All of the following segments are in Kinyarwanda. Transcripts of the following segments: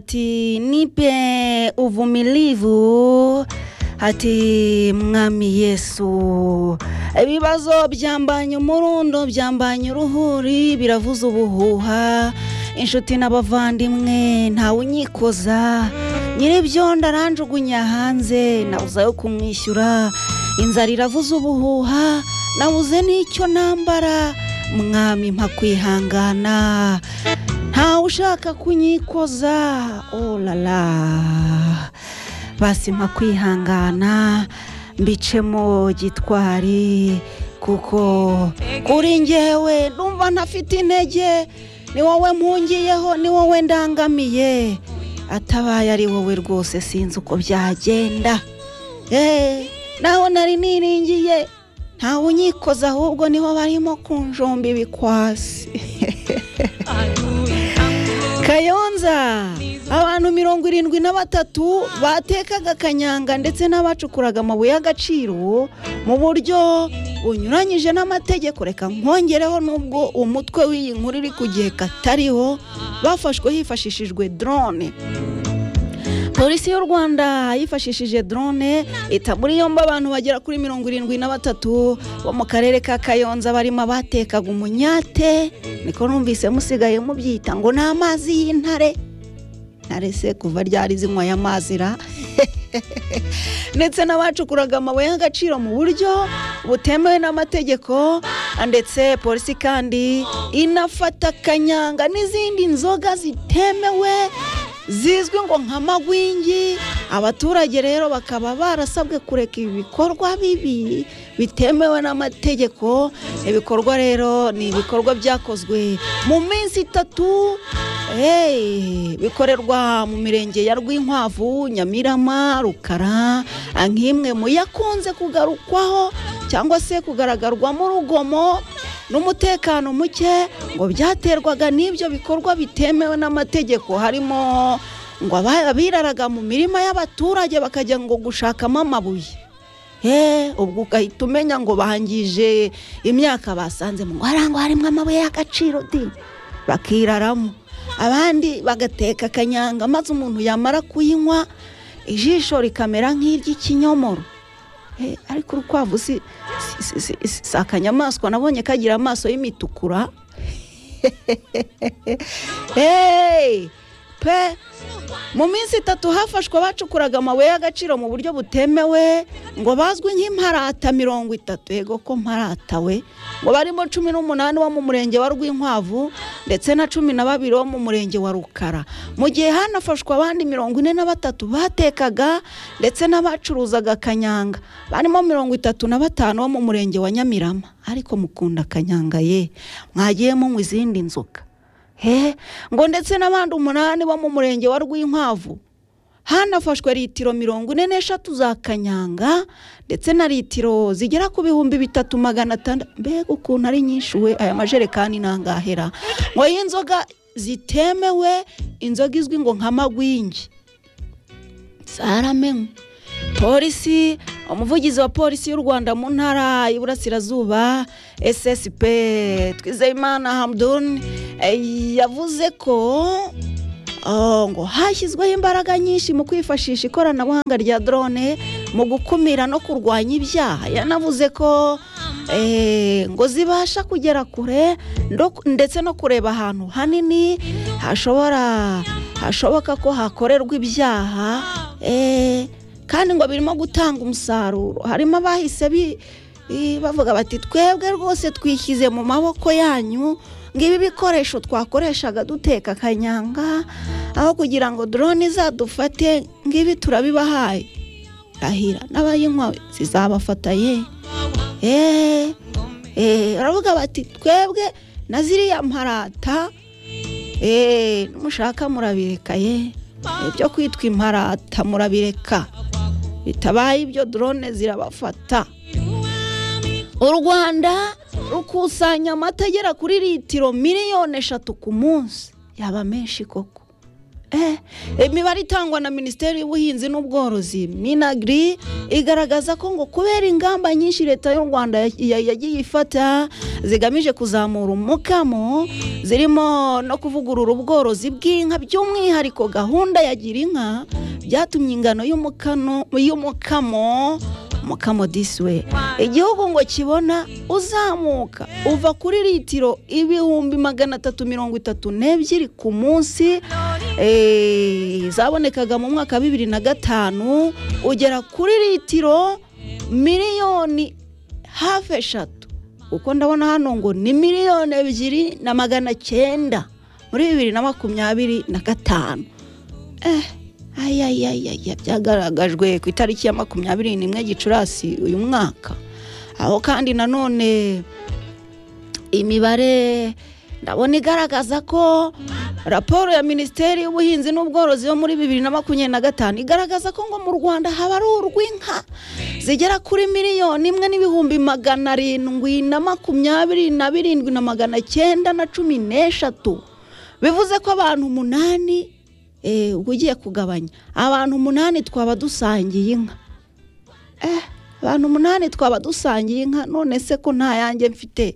Ati nipe uvumilivu, ati mwami Yesu. Ibibazo byambanya umurundo, byambanya uruhuri, biravuza ubuhuha. Inshuti n'abavandimwe ntawe unyikoza, nyiribyo ndaranjugunya hanze, nabuze ayo kumwishyura. Inzara iravuza ubuhuha, nabuze n'icyo nambara, mwami mpa kwihangana. ntawe ushaka kunyikoza olala basi mpa kwihangana mbicemo gitwari kuko kuri njyewe numva ntafite intege ni wowe mpungiyeho ni wowe ndangamiye atabaye ari wowe rwose sinzi uko byagenda Eh, naho nari niringiye ntawe unyikoza ahubwo niho barimo kunjomba ibikwasi kayonza abantu mirongo irindwi na batatu batekaga akanyanga ndetse n'abacukuraga amabuye y'agaciro mu buryo bunyuranyije n'amategeko reka nkongereho n'ubwo umutwe w'iyi nkuru iri kugeka atariho bafashwe hifashishijwe drone polisi y'u rwanda yifashishije drone ita muri yombi abantu bagera kuri mirongo irindwi na batatu bo mu karere ka kayonza barimo abatekaga umunyate niko numvise musigaye mubyita ngo ni amazi y'intare ntare se kuva ryari zinywa aya mazi ra ndetse n'abacukuraga amabuye y'agaciro mu buryo butemewe n'amategeko ndetse polisi kandi inafata kanyanga n'izindi nzoga zitemewe zizwi ngo nka magwingi abaturage rero bakaba barasabwe kureka ibi bikorwa bibi bitemewe n'amategeko ibikorwa rero ni ibikorwa byakozwe mu minsi itatu hey, bikorerwa mu mirenge ya rwinkwavu nyamirama rukara nk'imwe mu yakunze kugarukwaho cyangwa se kugaragarwamo urugomo n'umutekano muke ngo byaterwaga n'ibyo bikorwa bitemewe n'amategeko harimo ngo aba- abiraraga mu mirima y'abaturage bakajya ngo gushakamo amabuye Eh, ubwo ugahita umenya ngo bangije imyaka basanzemo ngo harangwa harimo amabuye y'agaciro di bakiraramo abandi bagateka akanyanga maze umuntu yamara kuyinywa ijisho rikamera nk'iry'ikinyomoro Eh, ariko urukwavu si si- si- si- si akanyamaswa nabonye kagira amaso y'imitukura Hey! pe mu minsi itatu hafashwe abacukuraga amabuye y'agaciro mu buryo butemewe ngo bazwi nk'imparata mirongo itatu yego ko mparata we ngo barimo cumi n'umunani wo mu murenge wa rwinkwavu ndetse na cumi na babiri wo mu murenge wa rukara mu gihe hanafashwe abandi mirongo ine na batatu batekaga ndetse n'abacuruzaga kanyanga barimo mirongo itatu na batanu wo mu murenge wa nyamirama ariko mukunda kanyanga ye mwagiye munywa izindi nzoga he ngo ndetse n'abandi umunani bo mu murenge wa rwinkwavu hanafashwe litiro mirongo ine n'eshatu za kanyanga ndetse na litiro zigera ku bihumbi bitatu magana atandatu mbega ukuntu ari nyinshi we aya majerekani ntangahera ngo y'inzoga zitemewe inzoga izwi ngo nka magwingi zaramenywe polisi umuvugizi wa polisi y'u rwanda mu ntara y'iburasirazuba ssp twizeyimana hamdun eh, yavuze ko oh, ngo hashyizweho imbaraga nyinshi mu kwifashisha ikoranabuhanga rya drone mu gukumira no kurwanya ibyaha yanavuze ko eh, ngo zibasha kugera kure ndo- ndetse no kureba ahantu hanini hashobora hashoboka ko hakorerwa ibyaha eh, kandi ngo birimo gutanga umusaruro harimo abahise bi- i- bavuga bati twebwe rwose twishyize mu maboko yanyu ngibi bikoresho twakoreshaga duteka akanyanga aho kugira ngo drone izadufate ngibi turabibahaye rahira n'abayinywa zizabafata ye eee baravuga bati twebwe na ziriya mparata eee numushaka murabireka ye ibyo kwitwa imparata murabireka bitabaye ibyo drone zirabafata u rwanda rukusanya amata agera kuri litiro miliyoni eshatu ku munsi yaba menshi koko Eh, imibare itangwa na minisiteri y'ubuhinzi n'ubworozi minagiri igaragaza ko ngo kubera ingamba nyinshi leta y'u rwanda ya- ya- yagiye ifata zigamije kuzamura umukamo zirimo no kuvugurura ubworozi bw'inka by'umwihariko gahunda ya gira inka byatumye ingano y'umukano- y'umukamo mukamo disiwe igihugu ngo kibona uzamuka uva kuri litiro ibihumbi magana atatu mirongo itatu n'ebyiri ku munsi eh, zabonekaga mu mwaka wa bibiri na gatanu ugera kuri litiro miliyoni hafi eshatu kuko ndabona hano ngo ni miliyoni ebyiri na magana cyenda muri bibiri na makumyabiri na gatanu eh ayayayaya byagaragajwe ku itariki ya makumyabiri n'imwe gicurasi uyu mwaka aho kandi nanone imibare ndabona igaragaza ko raporo ya minisiteri y'ubuhinzi n'ubworozi yo muri bibiri na makumyabiri na gatanu igaragaza ko ngo mu rwanda haba ari urw'inka zigera kuri miliyoni imwe n'ibihumbi magana arindwi na makumyabiri na birindwi na magana cyenda na cumi n'eshatu bivuze ko abantu umunani eh, ubwo ugiye kugabanya abantu umunani twaba dusangiye inka eh, abantu umunani twaba dusangiye inka none se ko nta yanjye mfite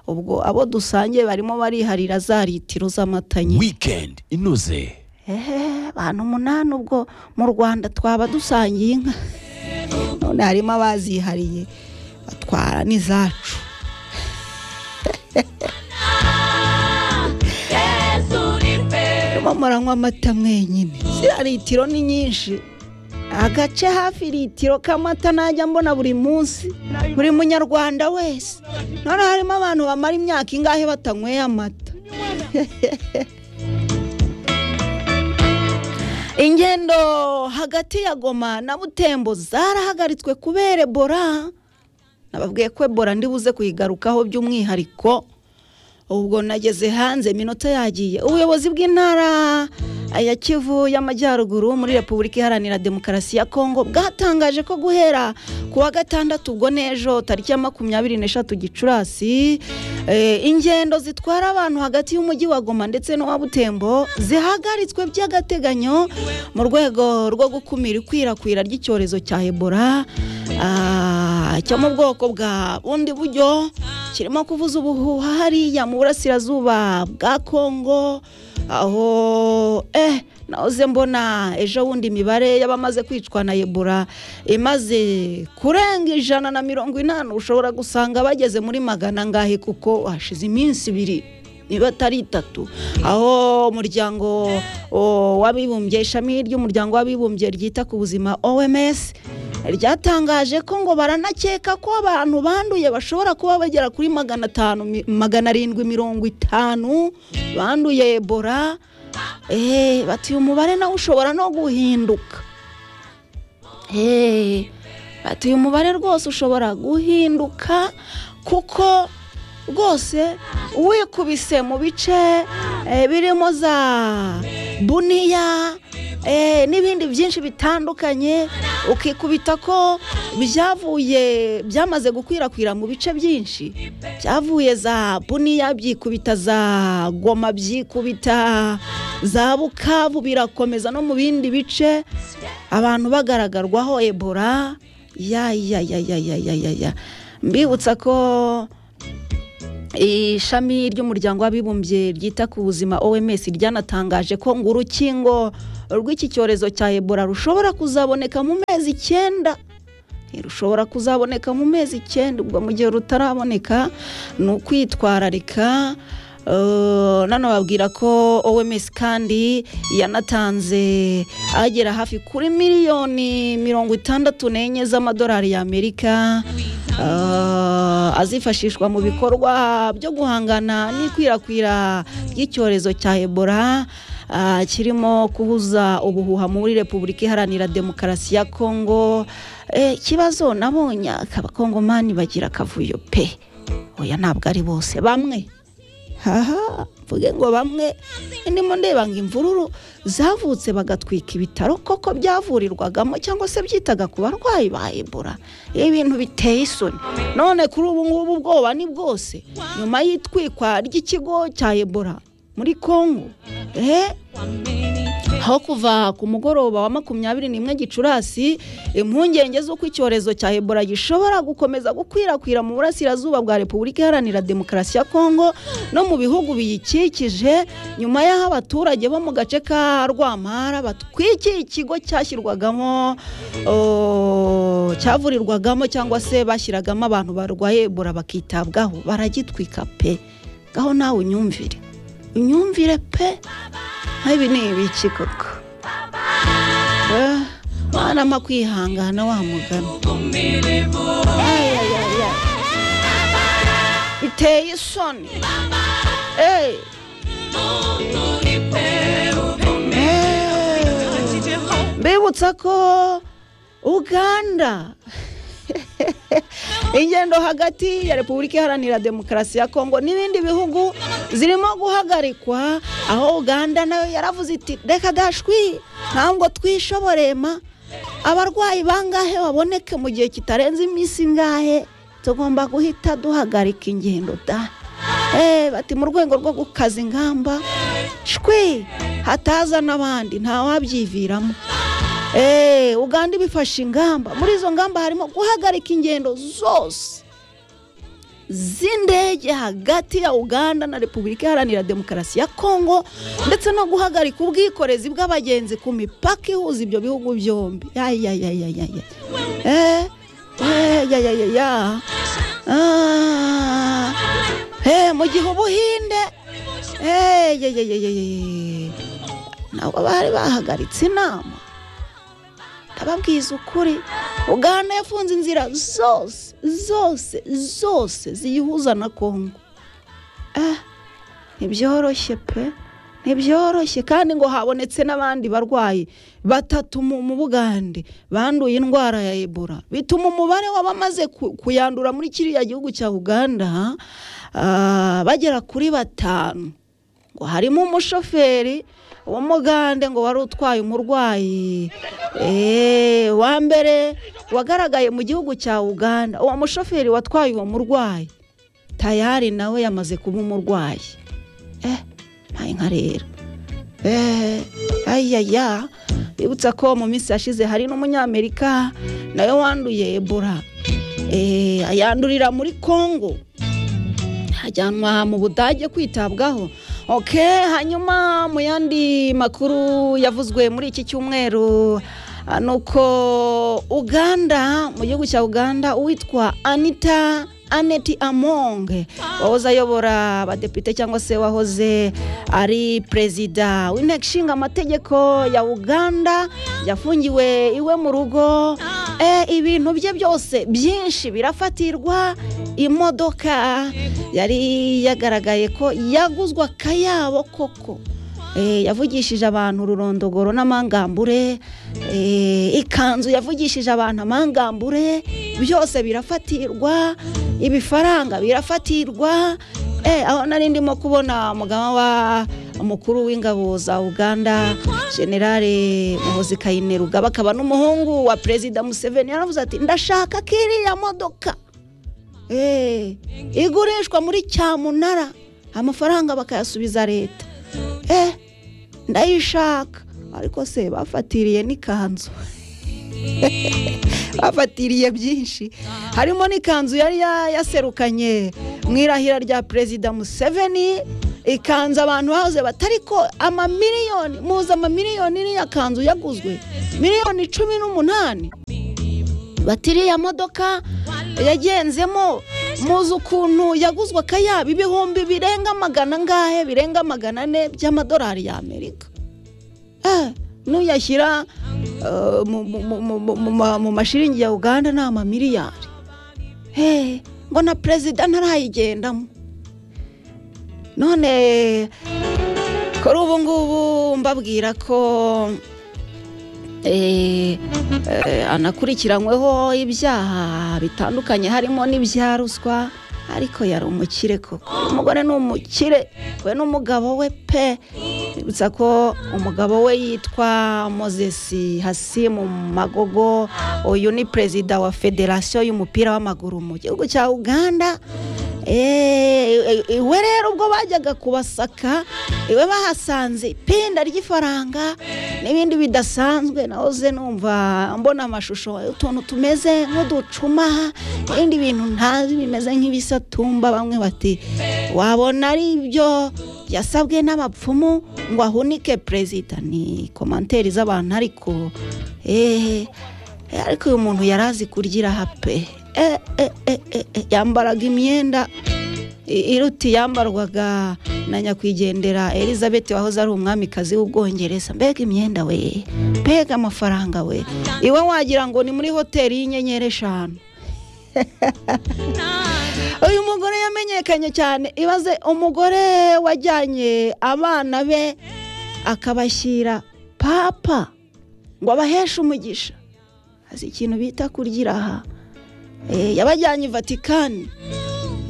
ubwo abo dusangiye barimo bariharira za litiro z'amata nyine weekend inoze ehe abantu umunani ubwo mu rwanda twaba dusangiye inka none harimo abazihariye batwara n'izacu Murimo muranywa amata mwenyine ziriya litiro ni nyinshi agace hafi litiro k'amata najya mbona buri munsi buri munyarwanda wese none harimo abantu bamara imyaka ingahe batanyweye amata ingendo hagati ya goma na butembo zarahagaritswe kubera ebola nababwiye ko ebola ndibuze kuyigarukaho by'umwihariko ubwo nageze hanze iminota yagiye ubuyobozi bw'intara ya kivu y'amajyaruguru muri repubulika iharanira demokarasi ya kongo bwatangaje ko guhera ku wa gatandatu ubwo n'ejo tariki ya makumyabiri n'eshatu gicurasi eh, ingendo zitwara abantu hagati y'umujyi wa goma ndetse n'uwa butembo zihagaritswe by'agateganyo mu rwego rwo gukumira ikwirakwira ry'icyorezo cya ebola ah, cyo mu bwoko bwa bundi buryo kirimo kuvuza ubuhuha hariya mu burasirazuba bwa kongo aho eh nahoze mbona ejo bundi imibare y'abamaze kwicwa na ebola imaze kurenga ijana na mirongo inani ushobora gusanga bageze muri magana ngahe kuko hashize iminsi ibiri niba atari itatu aho umuryango o, w'abibumbye ishami ry'umuryango w'abibumbye ryita ku buzima oms ryatangaje ko ngo baranakeka ko abantu banduye bashobora kuba bagera kuri magana atanu mi- magana arindwi mirongo itanu banduye ebola eh, bati uyu mubare nawe ushobora no guhinduka Eh, bati uyu mubare rwose ushobora guhinduka kuko rwose wikubise mu bice eh, birimo za buniya eh, n'ibindi byinshi bitandukanye ukikubita ko byavuye byamaze gukwirakwira mu bice byinshi byavuye za buniya byikubita za goma byikubita za bukavu birakomeza no mu bindi bice abantu bagaragarwaho ebola ya ya ya ya ya ya ya ya mbibutsa ko ishami ry'umuryango w'abibumbye ryita ku buzima oms ryanatangaje ko ngo urukingo rw'iki cyorezo cya ebola rushobora kuzaboneka mu mezi icyenda Eh, rushobora kuzaboneka mu mezi icyenda ubwo mu gihe rutaraboneka ni ukwitwararika Eh, nano babwira ko oms kandi yanatanze agera hafi kuri miliyoni mirongo itandatu n'enye z'amadolari y'amerika Ah, azifashishwa mu bikorwa byo guhangana n'ikwirakwira ry'icyorezo cya ebola ah, kirimo kubuza ubuhuha muri repubulika iharanira demokarasi ya kongo Eh, ikibazo nabonye abakongomani bagira akavuyo pe oya ntabwo ari bose bamwe haha mvuge ngo bamwe ndimo ndeba ngo imvururu zavutse bagatwika ibitaro koko byavurirwagamo cyangwa se byitaga ku barwayi ba ebola ibintu biteye isoni none kuri ubu ngubu ubwoba ni bwose nyuma y'itwikwa ry'ikigo cya ebola muri kongo eh aho kuva ku mugoroba wa makumyabiri n'imwe gicurasi impungenge z'uko icyorezo cya ebola gishobora gukomeza gukwirakwira mu burasirazuba bwa repubulika iharanira demokarasi ya kongo no mu bihugu biyikikije nyuma y'aho abaturage bo mu gace ka rwamara batwikiye ikigo cyashyirwagamo oh, cyavurirwagamo cyangwa se bashyiragamo abantu barwaye ebola bakitabwaho baragitwika pe ngaho nawe unyumvire unyumvire pe nk'ibi ni ibiki koko Eh, mwana mpa kwihangana wa mugani Ay, ay, ay, ay. biteye isoni Eh. Eh. mbibutsa ko uganda ingendo hagati ya repubulika iharanira demokarasi ya kongo n'ibindi bihugu zirimo guhagarikwa aho uganda nayo yaravuze iti reka dashwi ntabwo twishoborema abarwayi bangahe baboneke mu gihe kitarenze iminsi ingahe tugomba guhita duhagarika ingendo da Eh, bati mu rwego rwo gukaza ingamba shwi hataza n'abandi ntawabyiviramo Eh, uganda ibifashe ingamba muri izo ngamba harimo guhagarika ingendo zose z'indege hagati ya uganda na repubulika iharanira demokarasi ya kongo ndetse no guhagarika ubwikorezi bw'abagenzi ku mipaka ihuza ibyo bihugu byombi yayayayayaya Eh, eh, yayayaya. Ah. Eh, mu gihe ubuhinde Eh, yayayayayaya. ntabwo bari bahagaritse inama ndababwiza ukuri uganda yafunze inzira zose zose zose ziyihuza na kongo eh ntibyoroshye pe ntibyoroshye kandi ngo habonetse n'abandi barwayi batatu mu mu bugande banduye indwara ya ebola bituma umubare w'abamaze ku- kuyandura muri kiriya gihugu cya uganda ah, bagera kuri batanu ngo harimo umushoferi w'umugande ngo wari utwaye umurwayi Eh, wa mbere wagaragaye mu gihugu cya uganda uwo mushoferi watwaye uwo murwayi tayari nawe yamaze kuba umurwayi eh ntaye nka rero eh ayaya bibutsa ko mu minsi yashize hari n'umunyamerika nawe wanduye ebola eh ayandurira muri kongo ajyanwa mu budage kwitabwaho ok hanyuma mu yandi makuru yavuzwe muri iki cyumweru ah, ni uko uganda mu gihugu cya uganda uwitwa anita aneti amonge wahoze ayobora abadepite cyangwa se wahoze ari perezida w'inteko ishinga amategeko ya uganda yafungiwe iwe mu rugo Eh, ibintu bye byose byinshi birafatirwa imodoka yari yagaragaye ko yaguzwe akayabo koko Eh, yavugishije abantu ururondogoro n'amangambure eh, ikanzu yavugishije abantu amangambure byose birafatirwa ibifaranga birafatirwa Eh, aho nari ndimo kubona umugaba wa umukuru w'ingabo za uganda generale muhozi kayinerugaba akaba n'umuhungu wa perezida museveni yaravuze ati ndashaka ko iriya modoka Eh, igurishwa muri cyamunara amafaranga bakayasubiza leta Eh, ndayishaka ariko se bafatiriye n'ikanzu bafatiriye byinshi harimo n'ikanzu yari ya- yaserukanye mu irahira rya perezida museveni ikanzu abantu bahoze batari ko amamiliyoni muzi amamiliyoni iriya kanzu yaguzwe miliyoni cumi n'umunani batiriya modoka yagenzemo muzi ukuntu yaguzwe akayabo ibihumbi birenga magana angahe birenga magana ane by'amadolari y'amerika Eh, nuyashyira eh, mu- mu- mu- mu- mu- mu ma- mu mashiringi ya uganda ni amamiliyari Eh, ngo na perezida ntarayigendamo none kuri ubu ngubu mbabwira ko eh, eh, anakurikiranyweho ibyaha bitandukanye harimo n'ibya ruswa ariko yari umukire koko Uyu umugore ni umukire we n'umugabo we pe bibutsa ko umugabo we yitwa mozesi hasimu magogo uyu ni perezida wa federasiyo y'umupira w'amaguru mu gihugu cya uganda eee iwe rero ubwo bajyaga kubasaka iwe bahasanze ipenda ry'ifaranga n'ibindi bidasanzwe naho ze numva mbona amashusho utuntu tumeze nk'uducuma n'ibindi bintu ntazi bimeze nk'ibisatumba bamwe bati wabona ari ibyo yasabwe n'abapfumu ngo ahunike perezida ni komanteri z'abantu ariko eee ariko uyu muntu yari azi kurya hape e, e, e, e, e, yambaraga imyenda i- iruta iyambarwaga na nyakwigendera elizabeth wahoze ari umwamikazi w'ubwongereza mbega imyenda we mbega amafaranga we iwe wagira ngo ni muri hoteli y'inyenyeri eshanu uyu mugore yamenyekanye cyane ibaze umugore wajyanye abana be akabashyira papa ngo abaheshe umugisha azi ikintu bita kurgira aha Eh, yabajyanye i vatikani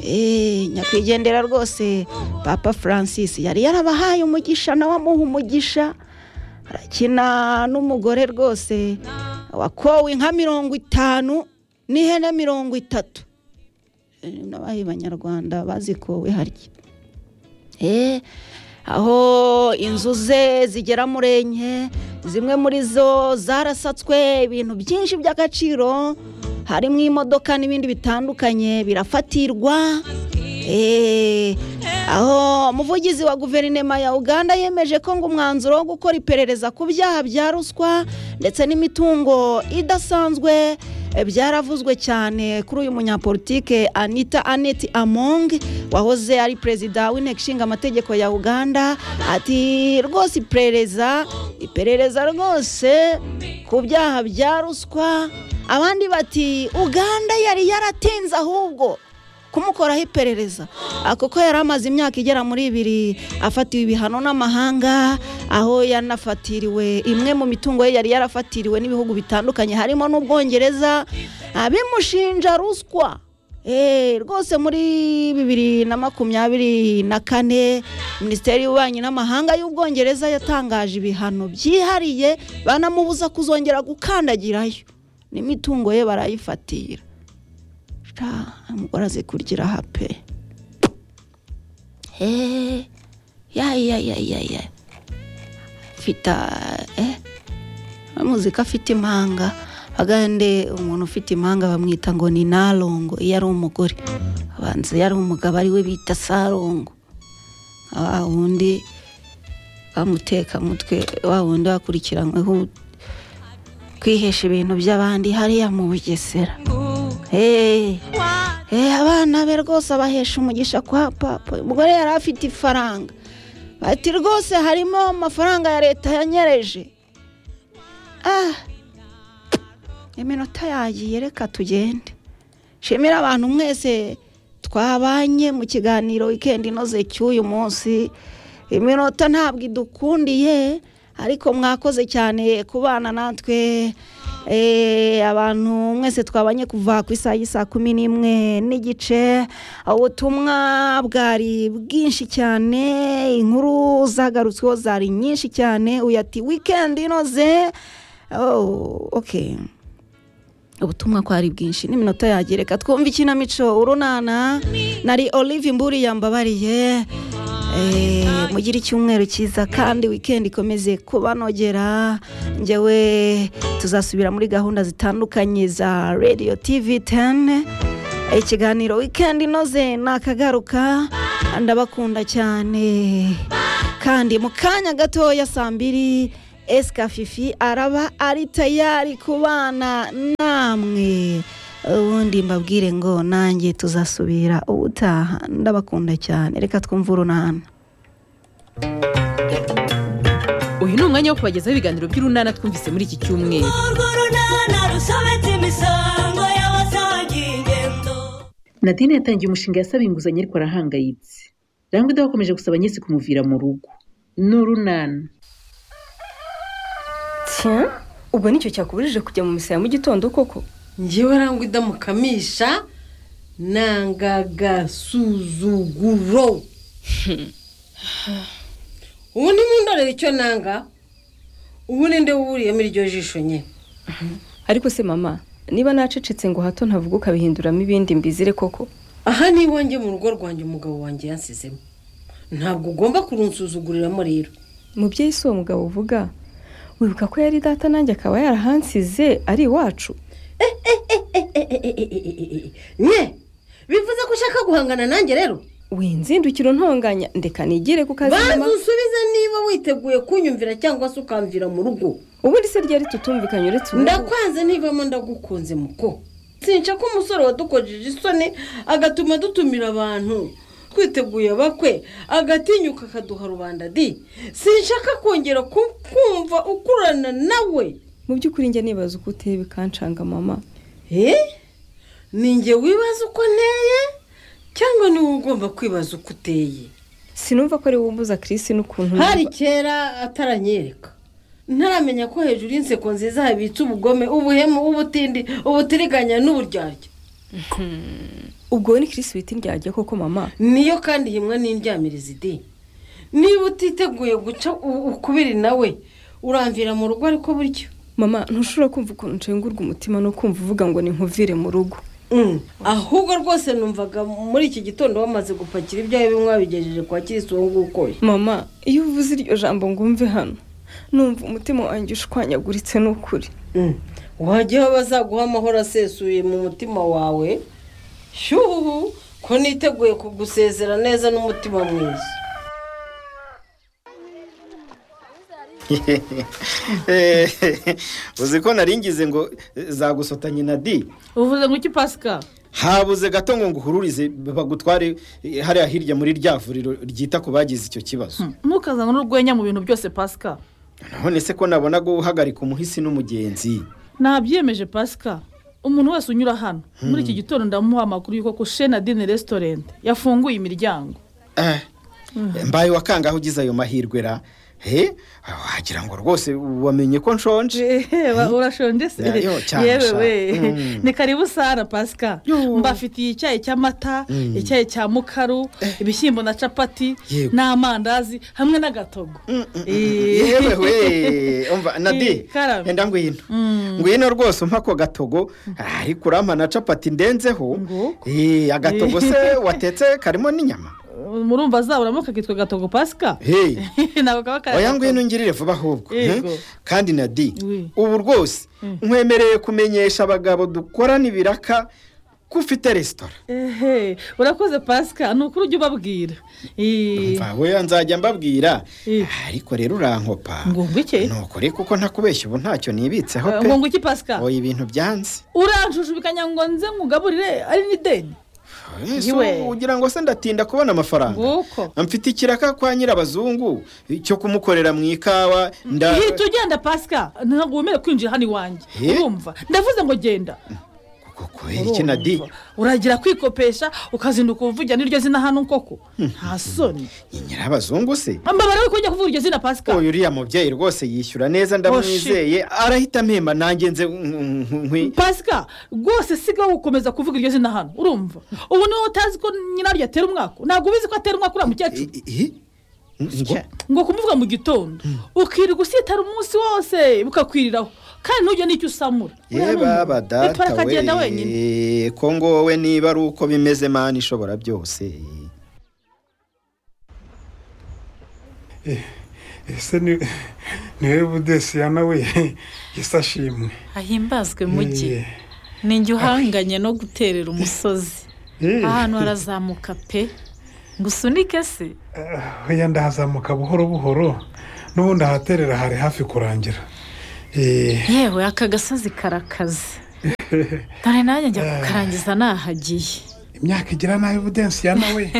Eh, nyakwigendera rwose papa francis yari yarabahaye umugisha nawe amuha umugisha arakina n'umugore rwose wakowe inka mirongo itanu n'ihene mirongo itatu Eh, n'abaye banyarwanda bazikowe harya Eh, aho inzu ze zigera muri enye zimwe muri zo zarasatswe ibintu byinshi by'agaciro harimo imodoka n'ibindi bitandukanye birafatirwa Eh, aho umuvugizi wa guverinoma ya uganda yemeje ko ngo umwanzuro wo gukora iperereza ku byaha bya ruswa ndetse n'imitungo idasanzwe eh, byaravuzwe cyane kuri uyu munyapolitike anita aneti among wahoze ari perezida w'inteko ishinga amategeko ya uganda ati rwose iperereza iperereza rwose ku byaha bya ruswa abandi bati uganda yari yaratinze ahubwo kumukoraho iperereza Ah, kuko yari amaze imyaka igera muri ibiri afatiwe ibihano n'amahanga aho yanafatiriwe imwe mu mitungo ye yari yarafatiriwe n'ibihugu bitandukanye harimo n'ubwongereza Ah, bimushinja ruswa Eh, rwose muri bibiri na makumyabiri na kane minisiteri y'ububanyi n'amahanga y'ubwongereza yatangaje ibihano byihariye banamubuza kuzongera gukandagirayo n'imitungo ye barayifatira sha umugore azi kurya aha pe eee yayayayaya afite eee muzika afite impanga agande umuntu ufite impanga bamwita ngo ni narongo iyo ari umugore abanza iyo ari umugabo ari we bita sarongo wa wundi bamutekamutwe wa wundi wakurikiranyweho kwihesha ibintu by'abandi hariya mu bugesera Hey. Hey, abana be rwose abahesha umugisha kwa papa umugore yari afite ifaranga bati rwose harimo amafaranga ya leta yanyereje ah iminota yagiye reka tugende shimira abantu mwese twabanye mu kiganiro wikendi inoze cy'uyu munsi iminota ntabwo idukundiye ariko mwakoze cyane kubana natwe Eh, abantu mwese twabanye kuva ku isaha y'i saa kumi n'imwe n'igice ubutumwa bwari bwinshi cyane inkuru zagarutsweho zari nyinshi cyane uyu ati wikendi inoze oh, okay. ubutumwa kwari bwinshi n'iminota yagireka twumva ikinamico urunana nari olive mburi yambabariye Eh, mugire icyumweru cyiza kandi wikendi ikomeze kubanogera njyewe tuzasubira muri gahunda zitandukanye za radio tv 10 ikiganiro wikendi inoze nakagaruka ndabakunda cyane kandi mu kanya gatoya saa mbiri esika fifi araba ari tayari kubana namwe ubundi mbabwire ngo nanjye tuzasubira ubutaha ndabakunda cyane reka twumve urunana uyu ni umwanya wo kubagezaho ibiganiro by'urunana twumvise muri iki cyumweru nadine yatangiye umushinga yasaba inguzanyo ariko arahangayitse rangwa idakomeje gusaba nyese kumuvira mu rugo ni urunana tiya ubwo nicyo cyakubujije kujya mu misa ya mu gitondo koko ngewe rangwa idamukamisha nangagasuzuguro ubu nimundorere icyo nanga ubu ninde wuriyemo iryo jisho nye ariko se mama niba nacecetse ngo hato ntavuga ukabihinduramo ibindi mbizire koko aha ni iwanjye mu rugo rwanjye umugabo wanjye yansizemo ntabwo ugomba kurunsuzuguriramo rero mubyeyi si uwo mugabo uvuga wibuka ko yari data nanjye akaba yarahansize ari iwacu nye bivuze ko ushaka guhangana nanjye rero winzindukira ntonganya ndeka nigire ku kazi banza nyuma usubize niba witeguye kunyumvira cyangwa se ukamvira mu rugo ubundi se ryari tutumvikanye uretse ubu ndakwanze nivamo ndagukunze muko sinca ko umusore wadukojeje isoni agatuma dutumira abantu twiteguye abakwe agatinyuka akaduha rubanda di sinshaka kongera ku- kumva ukurana nawe mu by'ukuri njya nibaza uko uteye bikanshanga mama Eh? ni njye wibaza uko nteye cyangwa ni wowe ugomba kwibaza uko uteye sinumva ko ari wowe umbuza kirisi n'ukuntu numva- hari kera ataranyereka ntaramenya ko hejuru y'inseko nziza habitse ubugome ubuhemu ubutindi ubutiriganya n'uburyarya ubwo we ni kirisi wita indyarya koko mama niyo kandi himwe n'indyamirizi di niba utiteguye guca u- ukubiri nawe uramvira mu rugo ariko buryo mama ntushobora kumva ukuntu nshengurwa umutima no kumva uvuga ngo ni nkuvire mu rugo Mm. ahubwo rwose numvaga muri iki gitondo wamaze gupakira ibyawe bimwe wabigejeje kwa kirisi uwo nguwo ukoye mama iyo uvuze iryo jambo ngo umve hano numva umutima wanjye ushwanyaguritse n'ukuri Mm. wajyaho bazaguha amahoro asesuye mu mutima wawe shyuhu ko niteguye kugusezera neza n'umutima mwiza Eh, uzi ko naringize ngo eh, zagusotanye na di uvuze ngo iki pasika habuze gato ngo nguhururize bagutware eh, hariya hirya muri rya vuriro ryita ku bagize icyo kibazo ntukazane n'urwenya mu bintu byose pasika none se ko nabona guhagarika umuhisi n'umugenzi nabyiyemeje pasika umuntu wese unyura hano muri iki gitondo ndamuha amakuru y'uko kushena dine resitorenti yafunguye imiryango Eh, mbaye wakangaho ugize ayo mahirwe ra he wagira ngo rwose wamenye ko nshonje urashonje se Ya, yo, cyane yewe sha. we Mm. ni karibu sara pasika Yo. mbafitiye icyayi cy'amata icyayi cya mukaru ibishyimbo na capati Yego. n'amandazi hamwe n'agatogo Eh. yewe we umva na Eh, di karame. enda ngwino ngwino rwose umpa ako gatogo ariko urampa na capati ndenzeho Nguko. Eh, agatogo se watetse karimo n'inyama murumva zaburamo kakitwa gatogo pasika Hey, ntabwo kaba kari oya agatogo. ngwino ngirire vuba ahubwo Yego. eh? kandi na di Oui. ubu rwose nkwemereye kumenyesha abagabo dukorana ibiraka ko ufite resitora ehe urakoze pasika ni ukuri ujya ubabwira Ee, mva we nzajya mbabwira Eh. ariko rero urankopa ngo ngwiki nukuri kuko ntakubeshya ubu ntacyo nibitseho Eh, pe ngo ngwiki pasika oya ibintu byanze uranjujubikanyaga ngo nze nkugaburire ari n'ideni Eh, so Iwe. ugira ngo se ndatinda kubona amafaranga nguko mfite ikiraka kwa nyirabazungu cyo kumukorera mu ikawa nda hita ugenda pasika ntabwo wemerewe kwinjira hano iwanjye Eh? urumva ndavuze ngo genda kubera iki na di Urumva. uragira kwikopesha ukazinduka uvugira n'iryo zina hano koko nta soni ni nyirabazungu se mbabara we kujya kuvuga iryo zina pasika uyu uriya mubyeyi rwose yishyura neza ndamwizeye arahita mpemba nanjye nze nkwi pasika rwose sigaho gukomeza kuvuga iryo zina hano urumva ubu niba utazi ko nyiraryo atera umwaka ntabwo ubizi ko atera umwaka uriya mukecuru ngo kumuvuga mu gitondo ukirirwa usitara umunsi wose bukakwiriraho kandi ntujye n'icyo usamura ye baba bitwara data akagenda wenyine we ko ngo wowe niba ari uko bimeze mani ishobora byose ese ni niwe budesiyana we ese ashimwe ahimbazwe mujyi Eh, ni njye uhanganye no guterera umusozi eh, ahantu harazamuka pe ngo usunike se ah, oya ndahazamuka buhoro buhoro n'ubundi ahaterera hari hafi kurangira Eh, yewe aka gasozi karakaze dore nanjye njya kukarangiza nahagiye imyaka igira nabi budesiyana we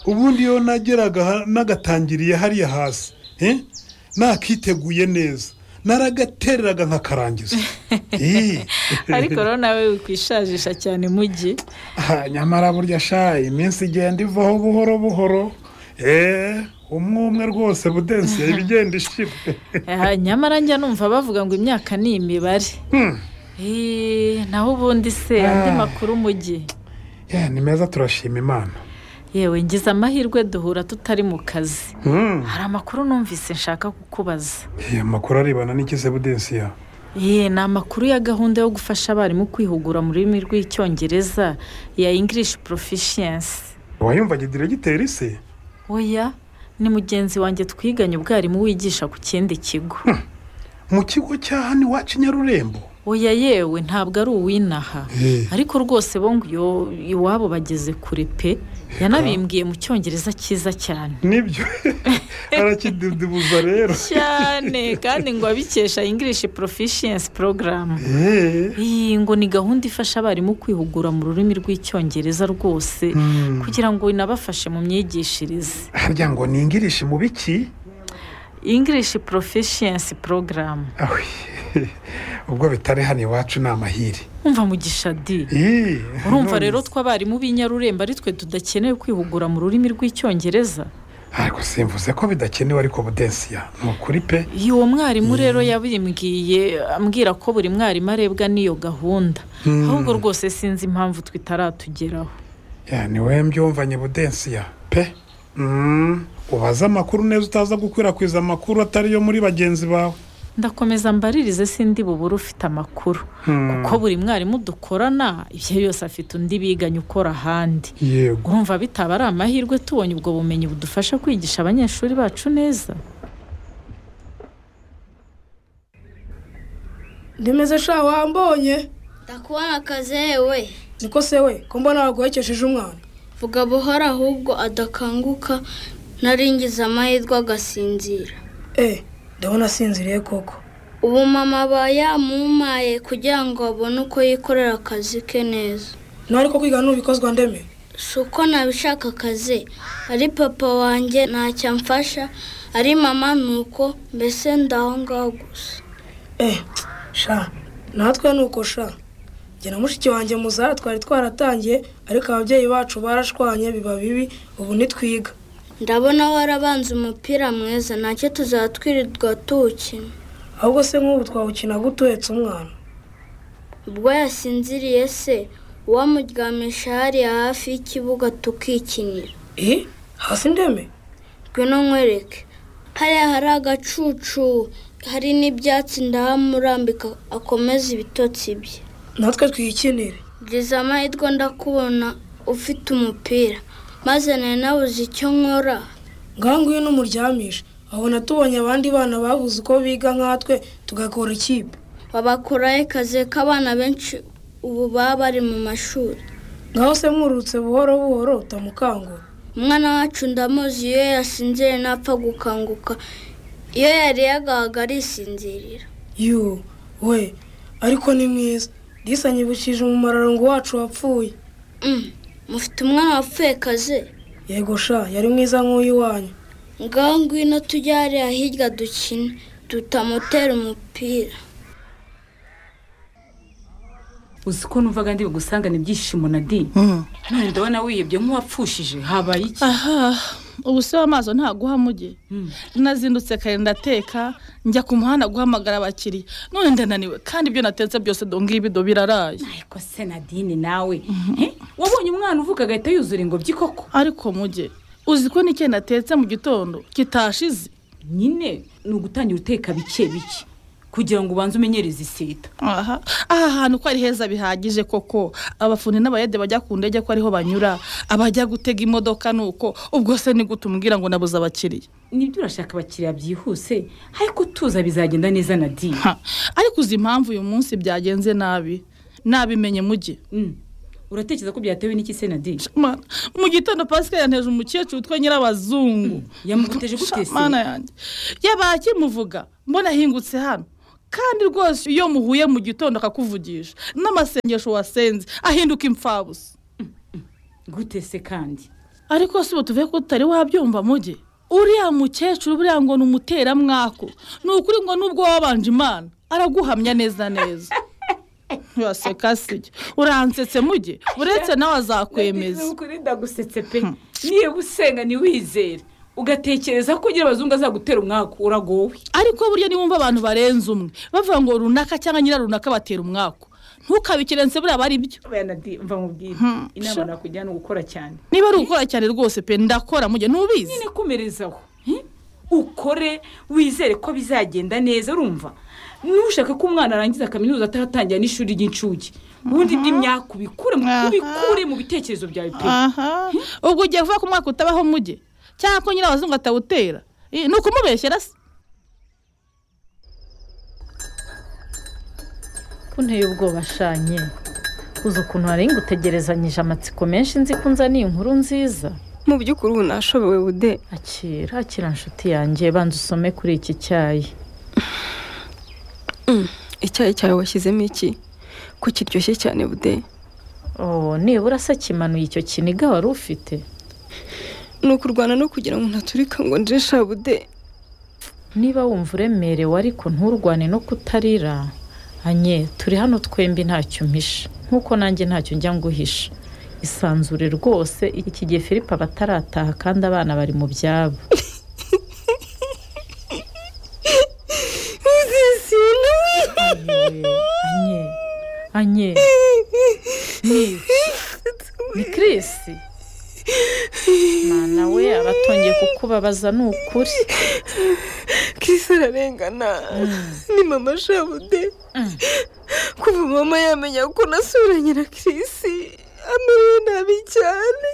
ubundi iyo nageraga ha- nagatangiriye hariya hasi eh, nakiteguye neza naragatereraga nkakarangiza Eh, ariko rero nawe wikwishajisha cyane mujyi ah, nyamara burya shayi iminsi igenda ivaho buhoro buhoro eee umwe umwe rwose budensiye ibigenda ishira Ah, nyamara njya numva bavuga ngo imyaka ni imibare Hmm. Eh, naho ubundi se Ah. andi makuru mujyi Yeah, ni meza turashima imana yewe ngize amahirwe duhura tutari mu kazi Hmm. hari amakuru numvise nshaka kukubaza Eh, amakuru arebana n'ikize budensiya Ye ni amakuru ya gahunda yo gufasha abarimu kwihugura mu rurimi rw'icyongereza ya ingirishi porofishiyansi wayumvaga diregiteri se oya ni mugenzi wanjye twiganye ubwarimu wigisha ku kindi kigo mu kigo cya hano iwacu nyarurembo oya yewe ntabwo ari uw'inaha Eh. ariko rwose bo ngo iyo iwabo bageze kure pe yanabimbwiye mu cyongereza cyiza cyane nibyo arakidudubuza rero cyane kandi ngo abikesha ingirishi porofishiyansi porogaramu Eh, iyi ngo ni gahunda ifasha abarimu kwihugura mu rurimi rw'icyongereza rwose Hmm. kugira ngo inabafashe mu myigishirize harya ngo ni ingirishi mu biki ingirishi porofishiyansi porogaramu Ahwi, ubwo bitari hano iwacu ni amahiri umva mugisha di Eh, urumva none rero se- twe abarimu b'i nyarurembo ari twe tudakeneye kwihugura mu rurimi rw'icyongereza ariko simvuze ko bidakenewe ariko budensiya ni ukuri pe iyo uwo mwarimu rero yabimbwiye ambwira ko buri mwarimu arebwa n'iyo gahunda ahubwo rwose sinzi impamvu twe itaratugeraho ya niwe mbyumvanye budensiya pe Mm, ubaze amakuru neza utaza gukwirakwiza amakuru atari yo muri bagenzi bawe ndakomeza mbaririze sindi bubure ufite amakuru kuko buri mwarimu dukorana ibyo yose afite undi biganye ukora ahandi yego urumva bitaba ari amahirwe tubonye ubwo bumenyi budufasha kwigisha abanyeshuri bacu neza ndemeze sha wambonye ndakubona akazi yewe niko se we ko mbona waguhekesheje umwana vuga buhoro ahubwo adakanguka ntaringiza amahirwe agasinzira eh ndabona asinziriye koko ubu mama aba yamumaye kugira ngo abone uko yikorera akazi ke neza nawe ariko kwiga nubikozwa ndeme si uko nabishaka akazi ari papa wanjye ntacyo amfasha ari mama nuko mbese ndaho ngaho gusa eh sha natwe nuko sha jye na mushiki wanjye muzara twari twaratangiye ariko ababyeyi bacu barashwanye biba bibi ubu ntitwiga ndabona warabanze umupira mwiza ntacyo tuzatwirirwa tuwukina ahubwo se nk'ubu twawukina gute uhetse umwana ubwo yasinziriye se uwamuryamisha hariya hafi y'ikibuga tukikinira eh hasi ndeme ngwino nkwereke hariya hari agacucu hari n''ibyatsi ndahamurambika akomeza ibitotsi bye natwe twiyikinire gize amahirwe ndakubona ufite umupira maze nari nabuze icyo nkora ngaho ngwino umuryamishe abona tubonye abandi bana babuze uko biga nkatwe tugakora ikipe babakoraho akazi k'abana benshi ubu baba bari mu mashuri ngaho se mwurutse buhoro buhoro utamukangura umwana wacu ndamuzi iyo yasinziriye ntapfa gukanguka iyo yariye agahaga arisinzirira yu we ariko ni mwiza disanyibukije umumararongo wacu wapfuye Mm, mufite umwana wapfuye kaze yego sha yari mwiza nk'uyu wanyu ngaho ngwino tujye hariya hirya dukine tutamutera umupira uzi ko numvaga ndi bugusangane ibyishimo na di none ndabona wiyebye nk'uwapfushije habaye iki aha ubu se w'amaso ntaguhamuge nazindutse kare ndateka njya ku muhanda guhamagara abakiriya none ndananiwe kandi ibyo natetse byose donga ibido biraraye ariko se nadine nawe Eh, wabonye umwana uvuga agahita yuzura ingobyi koko ariko muge uzi ko n'icyo natetse mu gitondo kitashize nyine ni ugutangira uteka bike bike kugira ngo ubanze umenyereze iseta aha aha hantu ko ari heza bihagije koko abafundi n'abayede bajya ku ndege ko ariho banyura abajya gutega imodoka ni uko ubwo se ni gute umbwira ngo nabuze abakiriya nibyo urashaka abakiriya byihuse ariko tuza bizagenda neza nadine Ha, ariko uzi impamvu uyu munsi byagenze nabi nabimenye muge Mm. uratekereza ko byatewe n'iki se nadine Mana, mu gitondo pascal yanteje umukecuru witwa nyirabazungu yamuguteje gute se mana yanjye yabaye akimuvuga mbona ahingutse hano kandi rwose iyo muhuye mu gitondo akakuvugisha n'amasengesho wasenze ahinduka imfabusa gute se kandi ariko si ubu tuvuye ko tutari wabyumva muge uriya mukecuru buriya ngo ni umuteramwako ni ukuri ngo nubwo wabanje imana araguhamya neza neza waseka si uransetse muge uretse nawe azakwemeza Nagize ukuri ndagusetse pe niba usenga ntiwizere ugatekereza ko ugira abazungu azagutera umwaka uragowe ariko burya niwumva abantu barenze umwe bavuga ngo runaka cyangwa nyirarunaka batera umwaku ntukabikirense buriya aba ari byo Benadi, mva mubwire inama nakujyana ni ugukora cyane niba ari ugukora cyane rwose pe ndakora mujye ntubizi nyine komerezaho eh? ukore wizere ko bizagenda neza urumva n'ushaka ko umwana arangiza kaminuza atahatangira n'ishuri ry'incuke ubundi by'imyaka ubikure mu- ubikure mu bitekerezo byawe pe aha ubwo ugiye kuvuga ko umwaka utabaho muge cyangwa ko nyine abazungu atawutera Eh, ni ukumubeshyera se kunteye ubwoba shanye uzi ukuntu hari ngutegerezanyije amatsiko menshi nzi ko nzaniye inkuru nziza mu by'ukuri ubu nashobewe ude akira akira nshuti yanjye banza usome kuri iki cyayi icyayi cyawe washyizemo iki ko kiryoshye cyane bude oh nibura se kimanuye icyo kiniga wari ufite ni ukurwana no kugira ngo ntaturika ngo nje shabude niba wumva uremerewe ariko nturwane no kutarira anye turi hano twembi ntacyo mpisha nk'uko nanjye ntacyo njya nguhisha isanzure rwose iki gihe filipe aba atarataha kandi abana bari mu byabo anye anye ni ni Chris mwana we abatongeye kukubabaza ni ukuri kisi ararengana ni mama shabude kuva mama yamenya ko nasuranye na kirisi amerewe nabi cyane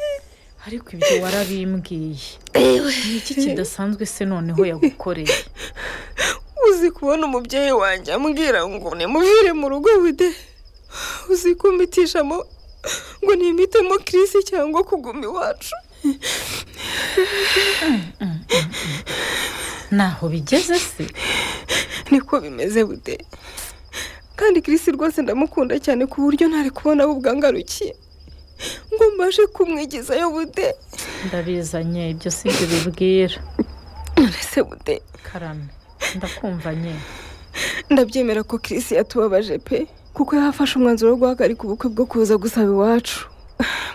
ariko ibyo warabimbwiye ni iki kidasanzwe se noneho yagukoreye uzi kubona umubyeyi wanjye ambwira ngo nimuvire mu rugo bude uzi kumbitishamo ngo nimitemo kirisi cyangwa kuguma iwacu ntaho bigeze se niko bimeze bude kandi kirisi rwose ndamukunda cyane ku buryo ntari kubona abo bwangarukiye ngo mbashe kumwigizayo bude ndabizanye ibyo si byo bibwira ese bude karame ndakumva nye ndabyemera ko kirisi yatubabaje pe kuko yafashe umwanzuro wo guhagarika ubukwe bwo kuza gusaba iwacu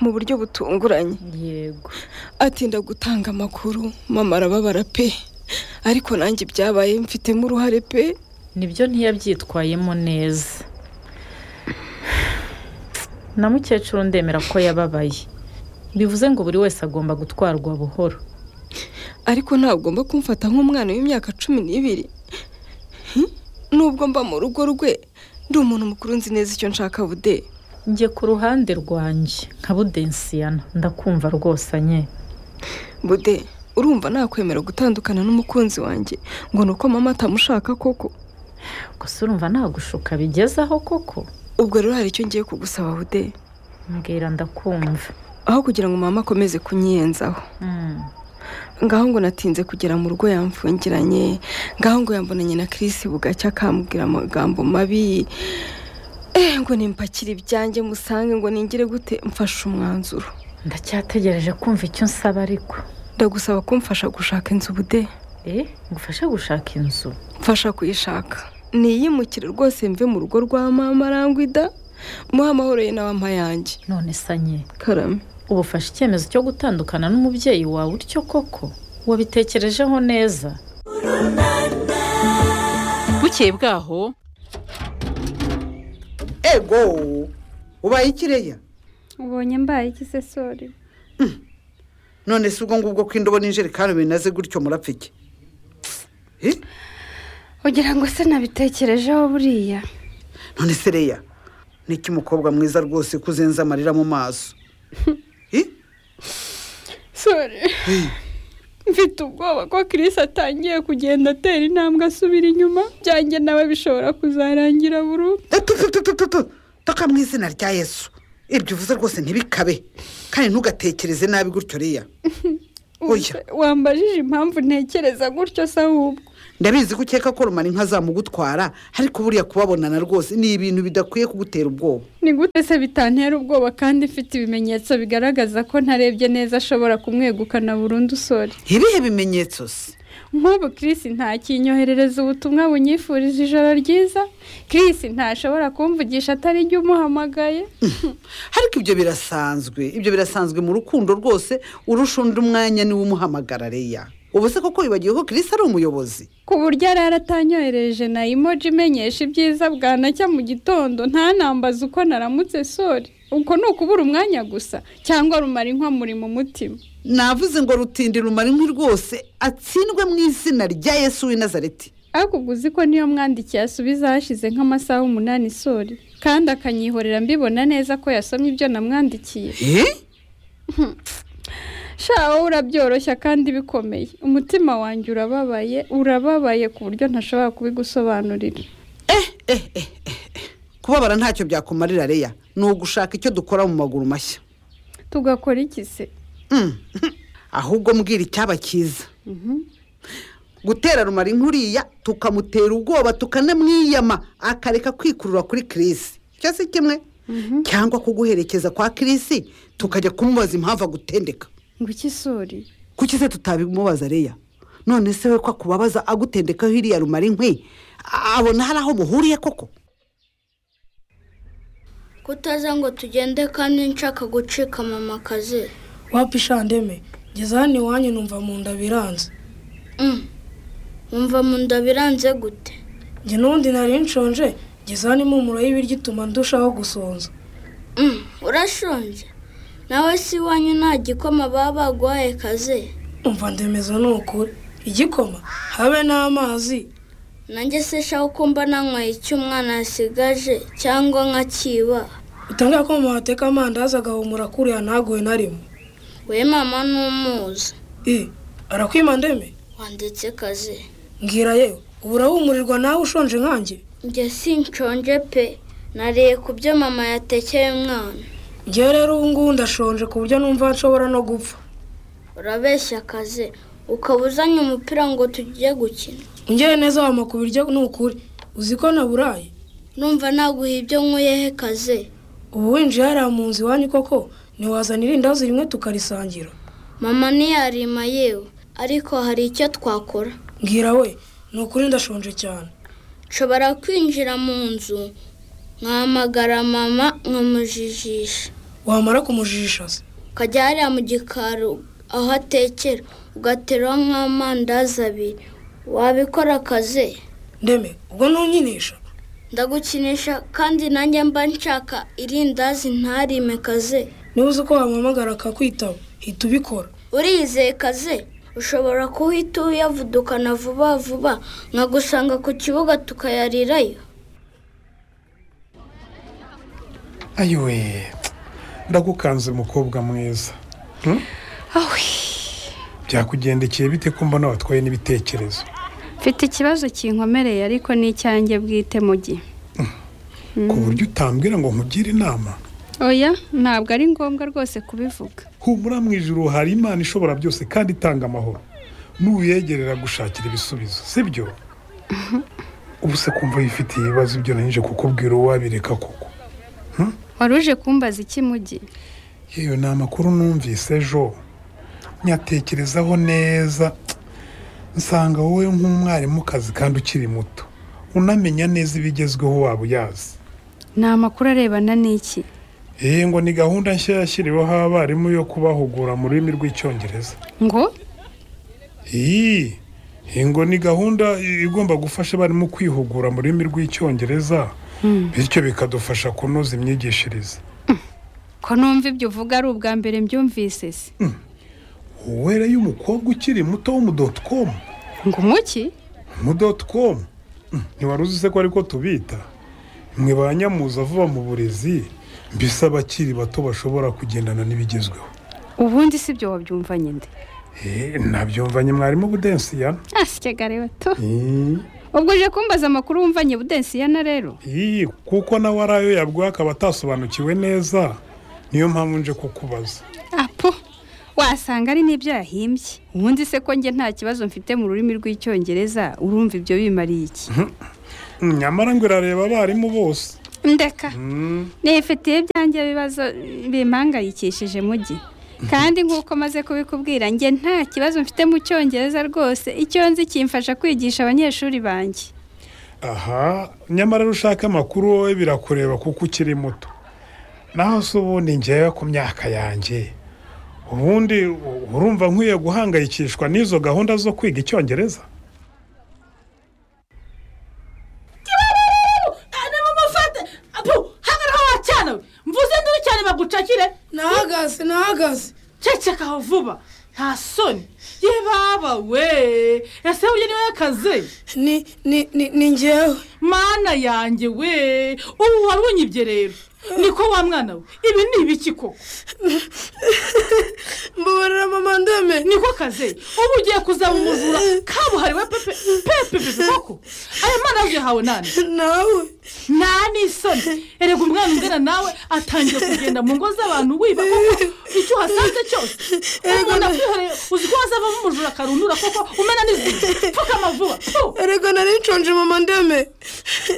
mu buryo butunguranye yego atinda gutanga amakuru mama arababara pe ariko nanjye ibyabaye mfitemo uruhare pe nibyo ntiyabyitwayemo neza na mukecuru ndemera ko yababaye bivuze ngo buri wese agomba gutwarwa buhoro ariko ntagomba kumfata nk'umwana w'imyaka cumi n'ibiri Hmm? nubwo mba mu rugo rwe ndi umuntu mukuru nzi neza icyo nshaka bude njye ku ruhande rwanjye nka budensiyana ndakumva rwose nye bude urumva nakwemera gutandukana n'umukunzi wanjye ngo ni uko mama atamushaka koko gusa urumva nagushuka bigezaho koko ubwo rero hari icyo ngiye kugusaba bude mbwira ndakumva aho kugira ngo mama akomeze kunyiyenzaho ngaho ngo natinze kugera mu rugo yamfungiranye ngaho ngo yambonanye na kirisi bugacya akambwira amagambo mabi eh ngo nimpakire ibyanjye musange ngo ningire gute mfashe umwanzuro ndacyategereje kumva icyo nsaba ariko ndagusaba kumfasha gushaka inzu bude eh ngufashe gushaka inzu mfasha kuyishaka niyimukire rwose mve mu rugo rwa mama arangwida muhe amahoro ye na mama yanjye none sanye karame ubu ufashe icyemezo cyo gutandukana n'umubyeyi wawe utyo koko wabitekerejeho neza bukeye bwaho ego ubaye ikireya ubonye mbaye iki se sori none si ubwo ngubwo ko indobo n'injerekani binaze gutyo murapfa iki ugira ngo se nabitekerejeho buriya none se reya niki mukobwa mwiza rwose ko uzenze amarira mu maso sori mfite ubwoba ko kirisi atangiye kugenda atera intambwe asubira inyuma byanjye nawe bishobora kuzarangira burundu toka mu izina rya yesu ibyo uvuze rwose ntibikabe kandi ntugatekereze nabi gutyo reya oya wambajije impamvu ntekereza gutyo se ahubwo ndabizi ko ukeka ko rumara inka zamugutwara ariko buriya kubabonana rwose ni ibintu bidakwiye kugutera ubwoba ni gute se bitantera ubwoba kandi mfite ibimenyetso bigaragaza ko ntarebye neza ashobora kumwegukana burundu sori ibihe bimenyetso se nk'ubu kirisi ntakinyoherereza ubutumwa bunyifuriza ijoro ryiza kirisi ntashobora kumvugisha atari jya umuhamagaye ariko ibyo birasanzwe ibyo birasanzwe mu rukundo rwose urusha undi umwanya niwe umuhamagara reya ubu se koko wibagiwe ko kirisi ari umuyobozi ku buryo arara atanyohereje na imoji imenyesha ibyiza bwanacya mu gitondo ntanambaze uko naramutse sori uko ni ukubura umwanya gusa cyangwa rumara inkwamuri mu mutima navuze ngo rutindi rumara inkwi rwose atsindwe mu izina rya yesu w'i nazareti ariko ubwo uzi ko niyo mwandikiye asubiza hashize nk'amasaha umunani sori kandi akanyihorera mbibona neza ko yasomye ibyo namwandikiye sha wowe urabyoroshya kandi bikomeye umutima wanjye urababaye urababaye ku buryo ntashobora kubigusobanurira kubabara ntacyo byakumarira reya ni ugushaka icyo dukora mu maguru mashya tugakora iki se ahubwo mbwira icyaba cyiza gutera rumari nkuriya tukamutera ubwoba tukanamwiyama akareka kwikurura kuri kirisi icyo si kimwe cyangwa kuguherekeza kwa kirisi tukajya kumubaza impamvu agutendeka ngo iki sori kuki se tutabimubaza reya none se we ko akubabaza agutendekaho iriya rumari nkwi abona hari aho muhuriye koko kutaza ngo tugende kandi nshaka gucika mama akazi wapisha ndeme ngeze hano iwanyu numva mu nda biranze wumva mu nda biranze gute njye n'ubundi nari nshonje ngeze hano impumuro y'ibiryo ituma ndushaho gusonza urashonje nawe si iwanyu nta gikoma baba baguhaye kaze umva ndemeza ni ukuri igikoma habe n'amazi nanjye se shaho ko mba nanyweye icyo umwana yasigaje cyangwa nkakiba utangara ko mama wateka amandazi agahumura kuriya ntaguhe na rimwe we mama n'umuzi i arakwima ndeme wanditse kaze mbwira yewe ubu urahumurirwa nawe ushonje nkanjye njye sinshonje pe nariye ku byo mama yatekeye umwana njye rero ubu ngubu ndashonje ku buryo numva nshobora no gupfa urabeshya akazi ukaba uzanye umupira ngo tujye gukina ungere neza wampa ku biryo ni ukuri uzi ko naburaye numva naguha ibyo nkwiyehe kaze ubu winjiye hariya mu nzu iwanyu koko ntiwazanira indazi rimwe tukarisangira mama ntiyarima yewe ariko hari icyo twakora mbwira we ni ukuri ndashonje cyane nshobora kwinjira mu nzu nkahamagara mama nkamujijisha wamara kumujijisha se ukajya hariya mu gikari aho atekera ugateraho nk'amandazi abiri wabikora akazi ndeme ubwo ntunyinisha ndagukinisha kandi nanjye mba nshaka irindazi ntarime kaze niba uzi ko wamuhamagara akakwitaba hita ubikora urizeye kaze ushobora kuhita uyavudukana vuba vuba nkagusanga ku kibuga tukayarirayo ayiwe ndagukanze mukobwa mwiza Hmm? byakugendekeye bite ko mbona watwaye n'ibitekerezo mfite ikibazo kinkomereye ariko ni icyanjye bwite mu gihe ku buryo utambwira ngo nkugire inama oya ntabwo ari ngombwa rwose kubivuga humura mu ijuru hari imana ishobora byose kandi itanga amahoro n'uyegerera gushakira ibisubizo sibyo ubu se kumva yifitiye ibibazo ibyo nanyije kukubwira uwabireka koko wari uje kumbaza iki mu gihe yewe ni amakuru numvise ejo nyatekerezaho neza nsanga wowe nk'umwarimukazi kandi ukiri muto unamenya neza ibigezweho waba uyazi ni amakuru arebana n'iki yewe ngo ni gahunda nshya yashyiriweho abarimu yo kubahugura mu rurimi rw'icyongereza ngo iyi iyi ngo ni gahunda igomba gufasha abarimu kwihugura mu rurimi rw'icyongereza bityo bikadufasha kunoza imyigishirize ko numva ibyo uvuga ari ubwa mbere mbyumvise se wowe rero umukobwa ukiri muto w'umudotokomu ngo umuki umudotokomu ntiwari uzi se ko ariko tubita mwe ba nyamuza vuba mu burezi mbese abakiri bato bashobora kugendana n'ibigezweho ubundi si ibyo wabyumvanye nde Eh, nabyumvanye mwarimu budensiyana asikegare bato ubwo uje kumbaza amakuru wumvanye budensiyana rero iyi kuko nawe ari ayo yabwiwe akaba atasobanukiwe neza niyo mpamvu nje kukubaza apo wasanga ari n'ibyo yahimbye ubundi se ko njye nta kibazo mfite mu rurimi rw'icyongereza urumva ibyo bimariye iki nyamara ngo irareba abarimu bose ndeka nifitiye ibyanjye ibibazo bimpangayikishije mu gihe kandi nk'uko maze kubikubwira njye nta kibazo mfite mu cyongereza rwose icyo nzi kimfasha kwigisha abanyeshuri banjye aha nyamara ushaka amakuru wowe birakureba kuko ukiri muto naho se ubundi ngewe ku myaka yanjye ubundi u- urumva nkwiye guhangayikishwa n'izo gahunda zo kwiga icyongereza aramumufate apu hangaraho wacyana we mvuze nduru cyane bagucakire nahagaze nahagaze cecekaho vuba nta soni ye baba we ese uyu niwe yakaze ni ni ni ni ngewe mana yanjye we ubu wari unyibye rero niko wa mwana we ibi ni ibiki koko mbabarira mama ndeme niko kaze ubu ugiye kuzamumuvura kabuhariwe pepe pepe pepe koko aya mana yahawe nani nawe nani isoni erega umwana ungana nawe atangiye kugenda mu ngo z'abantu wiba koko icyo uhasanze cyose umuntu akwihoreye uzi ko hazavamo umujura akarundura koko umena n'izindi pfukama vuba erega nari nshonje mama ndeme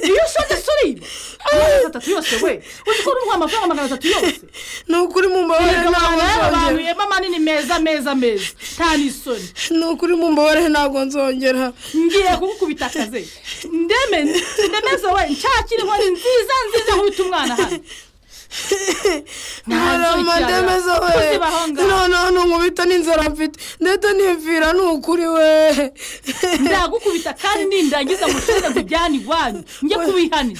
iyo ushonje suriba amagana atatu yose we uzi ko urumva amafaranga magana atatu yose ni ukuri mu mbabare mbabarire ntabwo nzongera ntabwo manini meza meza meza nta n'isoni ni ukuri mu mbabarire ntabwo nzongera ngiye kugukubita akaze ndeme ndemeze we nshakire inkoni nziza nziza nkubita umwana hano mbara amademezo we kuziba aho ngaho. noneho ntunkubita n'inzara mfite ndetse n'imvira ni ukuri we ndagukubita kandi nindangiza ngo ushobore kujyana iwanyu njye kubihanira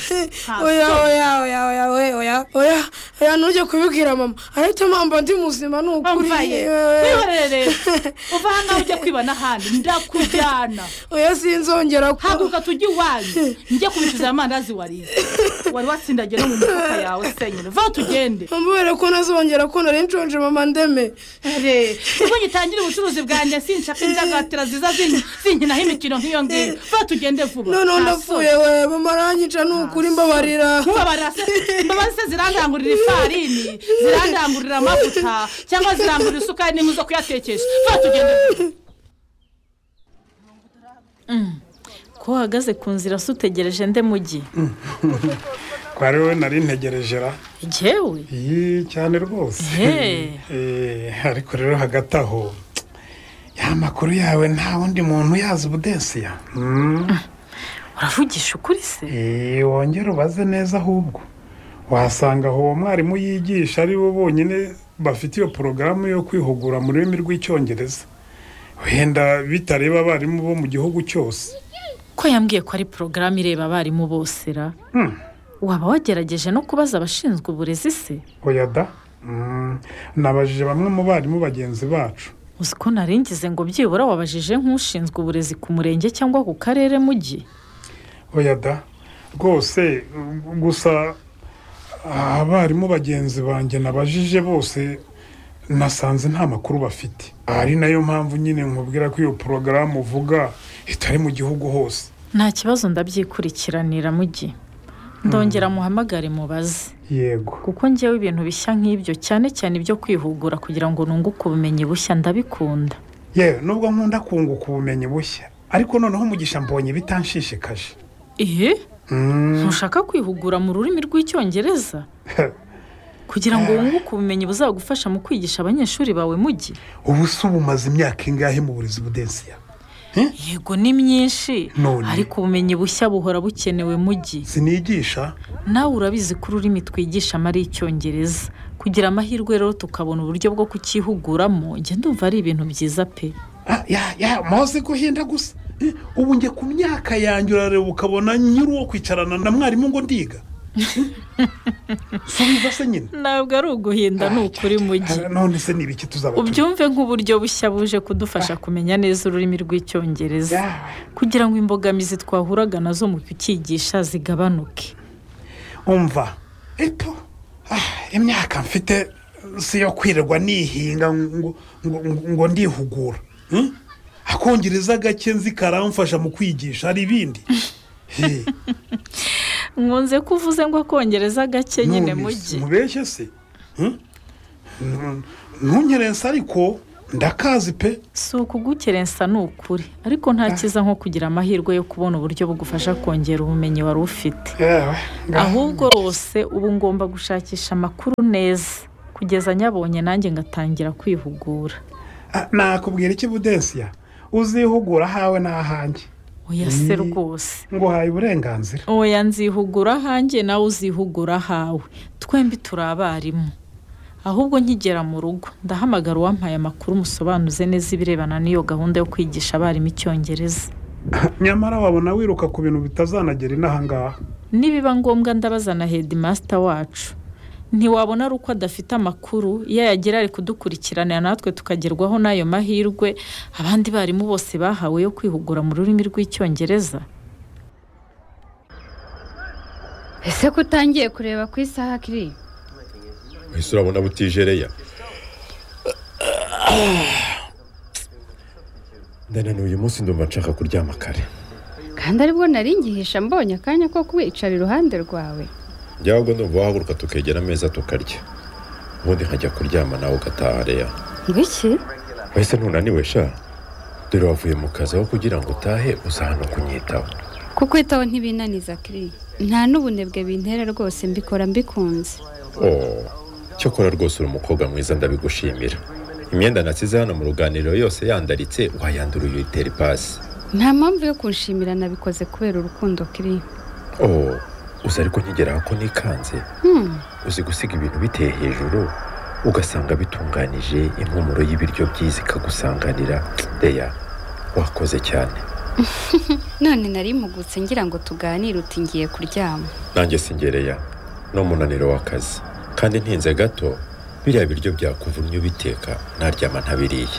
oya oya oya oya oya oya oya oya ntujye kubibwira mama ariko mpamvu ndi muzima ni ukuri mvaye yewe. wihorere rero uva hano aho ujya kwibana ahandi ndakujyana oya sinzongera ko haguruka tujye iwanyu njye kubicuza amandazi wariye wari watsindagiye no mu mifuka yawe senyine va tugende mbere ko ntazongera ko nari nshonje mama ndeme ubwo ngitangire ubucuruzi bwanjye sinshaka indagatira ziza zin- zinkinaho imikino nk'iyo ngiyo va tugende vuba noneho Nta ndapfuye soni. we mama aranyica ni ukuri mbabarira nkubabarira se imbabazi se zirandangurira ifarini zirandangurira amavuta cyangwa zirangurira isukari n'inkwi zo kuyatekesha va tugende vuba ko uhagaze ku nzira se utegereje nde mugi kwa rero nari ntegereje ra ngewe iyi cyane rwose Ehe. Eh, ariko rero hagati aho ya makuru yawe nta wundi muntu uyazi ubudensiya uravugisha ukuri se wongere ubaze neza ahubwo wasanga aho uwo mwarimu yigisha ari bo bonyine bafite iyo porogaramu yo kwihugura mu rurimi rw'icyongereza wenda bitareba abarimu bo mu gihugu cyose ko yambwiye ko ari porogaramu ireba abarimu bose ra waba wagerageje no kubaza abashinzwe uburezi se oya da Mm, nabajije bamwe mu barimu bagenzi bacu uzi ko naringize ngo byibura wabajije nk'ushinzwe uburezi ku murenge cyangwa ku karere mugi oya da rwose mm, gusa abarimu bagenzi banjye nabajije bose nasanze nta makuru bafite ari nayo mpamvu nyine nkubwira ko iyo porogaramu uvuga itari mu gihugu hose nta kibazo ndabyikurikiranira mugi ndongera muhamagare mubaze yego kuko ngewe ibintu bishya nk'ibyo cyane cyane ibyo kwihugura kugira ngo nunguke ubumenyi bushya ndabikunda yewe nubwo nkunda kunguka ubumenyi bushya ariko noneho umugisha mbonye bitanshishikaje ihe ntushaka kwihugura mu rurimi rw'icyongereza kugira ngo wunguke ubumenyi buzagufasha mu kwigisha abanyeshuri bawe mugi ubu se ubu umaze imyaka ingahe mu burezi budensiya yego ni myinshi None. ariko ubumenyi bushya buhora bukenewe mugi sinigisha nawe urabizi ko ururimi twigishamo ari icyongereza kugira amahirwe rero tukabona uburyo bwo kucyihuguramo njye ndumva ari ibintu byiza pe ya muzi guhinda gusa Eh, ubu njye ku myaka yanjye urareba ukabona nyiri uwo kwicarana na mwarimu ngo ndiga subiza se nyine ntabwo ari uguhinda ni ukuri mugi none se ni ibiki tuzaba tuzi? ubyumve nk'uburyo bushya buje kudufasha kumenya neza ururimi rw'icyongereza kugira ngo imbogamizi twahuraga nazo mu kucyigisha zigabanuke umva eto ah, imyaka mfite si iyo kwirirwa nihinga ngo ngo- ngo- ngo ndihugura Hmm? akongereza gake nzi karamfasha mu kwigisha hari ibindi He, nkunze ko uvuze ngo akongereza gake nyine none mugi mubeshye se Hmm? N- ntunyerense ariko ndakazi pe si ukugukerensa ni ukuri ariko nta cyiza nko kugira amahirwe yo kubona uburyo bugufasha kongera ubumenyi wari ufite ahubwo rwose ubu ngomba gushakisha amakuru neza kugeza nyabonye nanjye ngatangira kwihugura Ah, nakubwira iki budensiya uzihugura ahawe n'ahanjye oya se Ni- rwose nguhaye uburenganzira oya nzihugura ahanjye nawe uzihugura ahawe twembi turi abarimu ahubwo nkigera mu rugo ndahamagara uwampaye amakuru musobanuze neza ibirebana n'iyo gahunda yo kwigisha abarimu icyongereza nyamara wabona wiruka ku bintu bitazanagera inahangaha nibiba ngombwa ndabaza na hedimasita wacu ntiwabona ari uko adafite amakuru iyo yagira ari kudukurikiranira natwe tukagerwaho n'ayo mahirwe abandi barimu bose bahawe yo kwihugura mu rurimi rw'icyongereza ese ko utangiye kureba ku isaha kiri ese urabona butijereya ndananiwe uyu munsi ndumva nshaka kuryama kare kandi aribwo naringihisha mbonye akanya ko kuwicara iruhande rwawe njyawe ubwo ndumva wahaguruka tukegera ameza tukarya ubundi nkajya kuryama nawe ugataha reya ngwiki wese ntunaniwe sha dore wavuye mu kazi aho kugira ngo utahe uza hano kunyitaho kukwitaho ntibinaniza kiri nta n'ubunebwe bintera rwose mbikora mbikunze oh cyokora rwose uri umukobwa mwiza ndabigushimira imyenda nasize hano mu ruganiriro yose yandaritse wayandura uyitera ipasi nta mpamvu yo kunshimira nabikoze kubera urukundo kiri oh uzi ariko nkigeraho ko nikanze Hmm. uzi gusiga ibintu biteye hejuru ugasanga bitunganije impumuro y'ibiryo byiza ikagusanganira reya wakoze cyane none narimugutse ngira ngo tuganire uti ngiye kuryama nanjye singereya ni umunaniro w'akazi kandi ntinze gato biriya biryo byakuvumye ubiteka naryama ntabiriye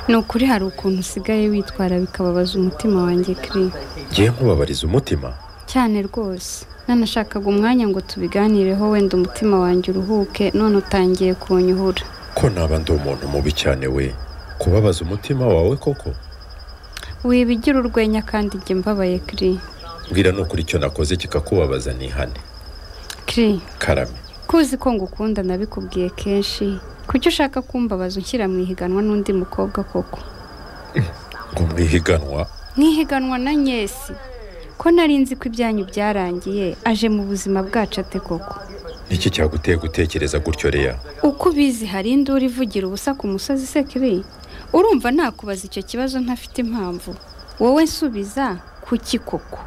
ni ukuri hari ukuntu usigaye witwara bikababaza umutima wanjye kiri ngiye nkubabariza umutima cyane rwose nanashakaga umwanya ngo tubiganireho wenda umutima wanjye uruhuke none utangiye kunyuhura ko naba ndi umuntu mubi cyane we kubabaza umutima wawe koko wibigira urwenya kandi njye mbabaye kiri mbwira nukuri icyo nakoze kikakubabaza nihane kiri karame kuzi ko ngukunda nabikubwiye kenshi kuki ushaka kumbabaza unshyira mu ihiganwa n'undi mukobwa koko ngo mwihiganwa mwihiganwa na nyesi ko nari nzi ko ibyanyu byarangiye aje mu buzima bwacu ate koko niki cyaguteye gutekereza gutyo reya uko ubizi hari induru ivugira ubusa ku musozi se kiri urumva nakubaza icyo kibazo ntafite impamvu wowe nsubiza kuki koko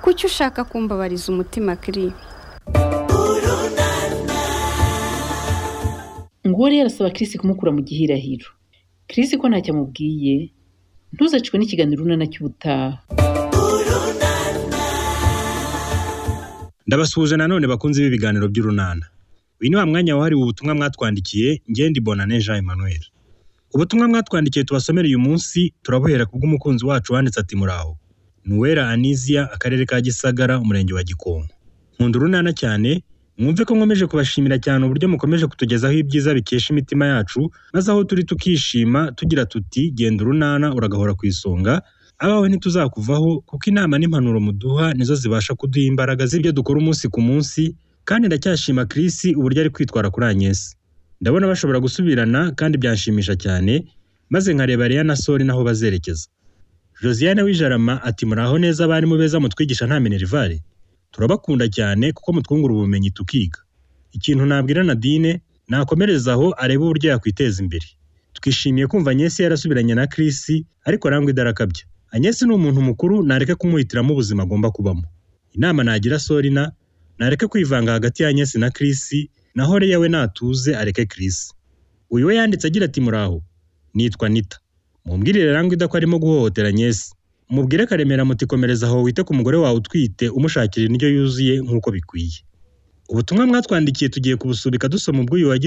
kuki ushaka kumbabariza umutima kiri nguwo rero arasaba kirisi kumukura mu gihirahiro kirisi ko ntacyo amubwiye ntuzacwe n'ikiganiro urunana cy'ubutaha ndabasuhuje nanone bakunze b'ibiganiro by'urunana uyu ni wa mwanya wahariwe ubutumwa mwatwandikiye ngendi bonane jean emmanuel ubutumwa mwatwandikiye tubasomera uyu munsi turabuhera ku bw'umukunzi wacu wanditse ati muraho ni uwera anizia akarere ka gisagara umurenge wa gikonko nkunda urunana cyane mwumve ko nkomeje kubashimira cyane uburyo mukomeje kutugezaho ibyiza bikesha imitima yacu maze aho turi tukishima tugira tuti genda urunana uragahora ku isonga abawe ntituzakuvaho kuko inama n'impanuro muduha nizo zibasha kuduha imbaraga z'ibyo dukora umunsi ku munsi kandi ndacyashima Chris uburyo ari kwitwara kuri Agnes ndabona bashobora gusubirana kandi byanshimisha cyane maze nkareba Rhea na Sori naho bazerekeza Josiane w'ijarama ati muraho neza abarimu beza mutwigisha nta minerivare turabakunda cyane kuko mutwungura ubumenyi tukiga ikintu nabwira Nadine nakomereza aho arebe uburyo yakwiteza imbere twishimiye kumva Agnes yarasubiranye na Chris ariko arangwa idarakabya Agnes ni umuntu mukuru nareke kumuhitiramo ubuzima agomba kubamo inama nagira Sorina nareke kwivanga hagati ya Agnes na Chris naho Leya we natuze areke Chris uyu we yanditse agira ati muraho nitwa Nita mumbwirire Rangwida ko arimo guhohotera Agnes mubwire Karemera muti komereza aho wite ku mugore wawe utwite umushakira indyo yuzuye nk'uko bikwiye ubutumwa mwatwandikiye tugiye kubusubika dusoma ubw'uyu wagize